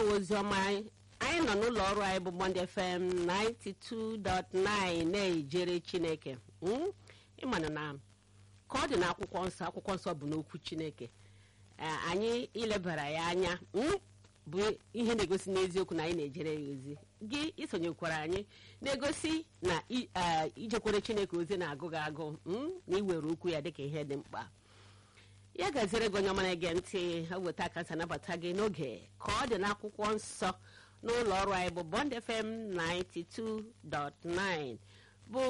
oziọma anyị nọ n'ụlọ ọrụ anyị bụ Bond FM 92.9 na-ejere chineke Mm? ịmana na ka ọ dị na akwụkwọ nsọ akwụkwọ nsọ bụ n'okwu chineke Eh, anyị ilebara ya anya mm, bụ ihe na-egosi n'eziokwu na anyị na-ejere ya ozi gị isonyekwara anyị na-egosi na i- eh, ijekwere chineke ozi na-agụ gị agụ mm, na iwere okwu ya dịka ihe dị mkpa ya gaziere gị onye ọma na-ege ntị ha weta aka ntị nabata gị n'oge ka ọ dị n'akwụkwọ nsọ n'ụlọ ọrụ anyị bụ Bond FM 92.9